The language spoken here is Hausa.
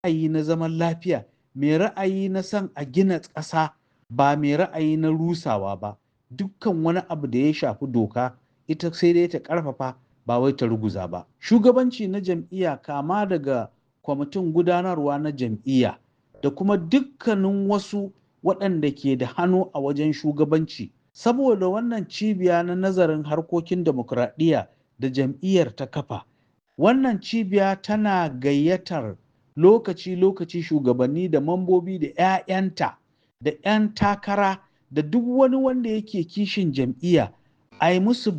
ra'ayi na zaman lafiya mai ra'ayi na son a gina ƙasa ba mai ra'ayi na rusawa ba dukkan wani abu da ya shafi doka ita sai dai ta ƙarfafa ba wai ta ruguza ba shugabanci na jam'iyya kama daga kwamitin gudanarwa na jam'iyya da kuma dukkanin wasu waɗanda ke da hannu a wajen shugabanci saboda wannan cibiya na nazarin harkokin demokuraɗiyya da jam'iyyar ta kafa wannan cibiya tana gayyatar lokaci-lokaci shugabanni da mambobi da 'ya'yanta da 'yan takara da duk wani wanda yake kishin jam'iyya a yi musu